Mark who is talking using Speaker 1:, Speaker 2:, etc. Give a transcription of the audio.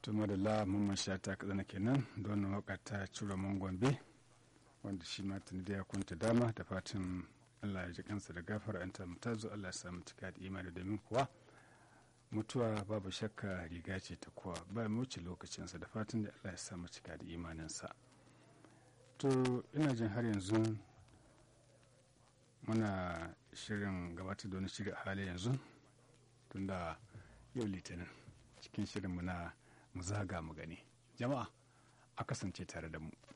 Speaker 1: tuma da la mamman sha ta katsina kenan don waka ta cura mun gombe wanda shi ma tuni da ya kunta dama da fatan allah ya ji kansa da gafara an ta mutazo allah ya samu cika da imani domin kuwa mutuwa babu shakka riga ce ta kowa ba mu wuce lokacinsa da fatan da allah ya samu cika da imaninsa to ina jin har yanzu muna shirin gabatar da wani shiri a hali yanzu tunda yau litinin cikin shirinmu na mu zaga mu gani jama'a a kasance tare da mu